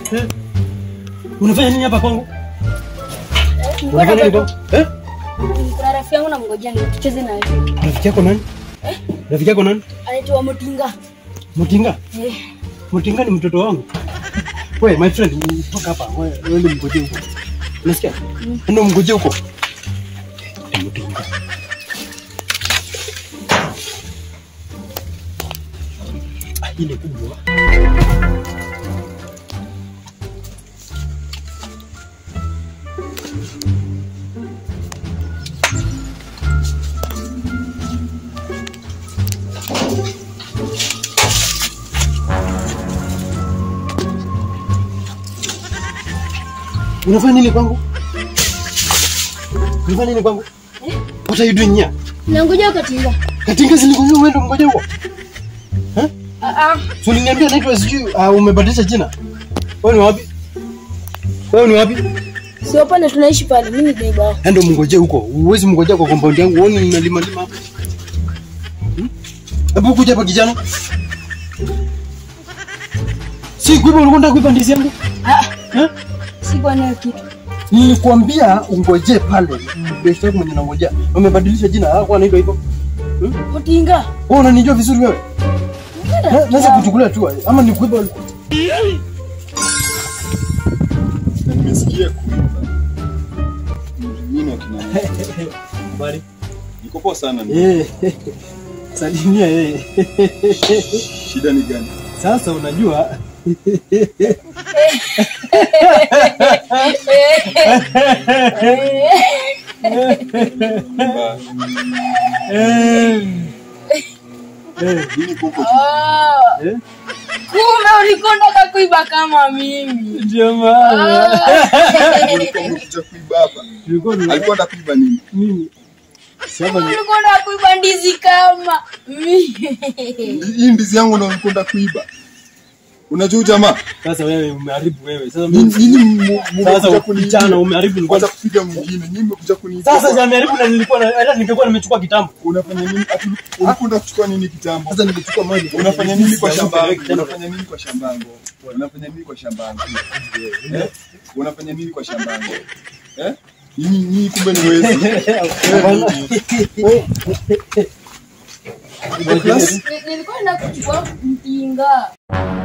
Eh? Unafanya nini hapa kwangu? Nilikuwa Unafanya nini nataka- kwangu? Eh? Kuna rafiki yangu namngojea ni tucheze naye. Rafiki yako nani? Rafiki yako nani? Anaitwa Mutinga. Mutinga? Eh, Mutinga ni mtoto wangu. Wewe my friend, toka hapa. Wewe wewe ndio mngojee huko. Unasikia? Ndio mngojee huko. Eh, Mutinga. Ah, ile kubwa. Unafanya nini kwangu? Unafanya nini kwangu? What are you doing here? Nangoja Katinga. Katinga zilikuwa wewe ndio mngoja huko. Ah ah. So uliniambia naitwa sijui uh, umebadilisha jina. Wewe ni wapi? Wewe ni wapi? Sio pale tunaishi pale. Mimi ni neighbor wako. Ndio mngoje huko. Uwezi mngojea kwa compound yangu. Uone ninalima lima hapa. Hmm? Hebu kuja hapa kijana. Si kuiba ulikuwa unataka kuiba ndizi yangu? Ah, Eh? sikuwa nayo kitu. Nilikwambia ungoje pale. Best yako mwenye nangojea. Umebadilisha jina. Hakuwa anaitwa hivyo. Mutinga. Wewe unanijua vizuri wewe? Na- Naweza kuchukulia tu ama ni kuiba ulikuwa. Na nimesikia kuimba. Mimi wakina Habari. niko poa sana mimi. Eh. Salimia yeye. Shida ni gani? Sasa unajua Kwamba eh, eh, mimi kuko Ah, eh, kumbe ulikondaka kuiba kama mimi. ndio maana ulikuwa umekuja kuiba hapa. tulikuwa tuna- Alikuwa anakuiba nini? nini? Sasa ni Ulikonda kuiba ndizi kama mimi. Hii ndizi yangu ndio ulikwenda kuiba. Unajua jamaa? sasa wewe umeharibu wewe. Sasa Nini mimi nini mu- mmekuja sasa kuniibia? kijana umeharibu nilikuwa Kwanza kupiga mwingine. Nyinyi mmekuja kuniibia. sasa si ameharibu na nilikuwa na hata ningekuwa nimechukua kitambo. unafanya nini? Ati ulikwenda kuchukua nini kitambo? Sasa nimechukua mali. Unafanya nini kwa shamba yangu? Kijana, Unafanya nini kwa shamba yangu? Unafanya nini kwa shamba yangu? Eh? Unafanya nini kwa shamba yangu? Eh? Nyinyi nyinyi kumbe ni wezi. Nilikuwa naenda kuchukua mtinga.